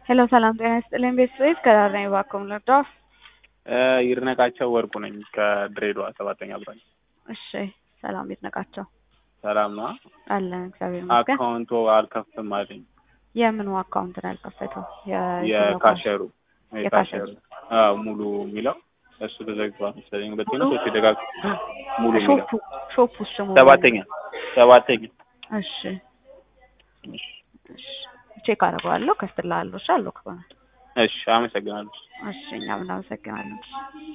ሄሎ ሰላም ጤና ይስጥልኝ ቤተሰቤት ከዳር ነኝ እባክዎ ልርዳዎ? ይድነቃቸው ወርቁ ነኝ ከድሬዳዋ ሰባተኛ ብራኝ። እሺ ሰላም ይድነቃቸው ሰላም ነዋ። አለን እግዚአብሔር ይመስገን። አካውንቱ አልከፍትም አለኝ። የምኑ አካውንት ነው ያልከፈተው? የካሸሩ የካሸሩ አዎ ሙሉ የሚለው እሱ ተዘግቷል መሰለኝ። ሁለተኛ ሶስት ደጋግ ሙሉ የሚለው ሾፑ ሾፑ ስሙ ሰባተኛ ሰባተኛ እሺ እሺ ቼክ አደርገዋለሁ ከፍትልሃለሁ። እሺ አለው ከሆነ እሺ አመሰግናለሁ። እሺ እኛም እናመሰግናለን።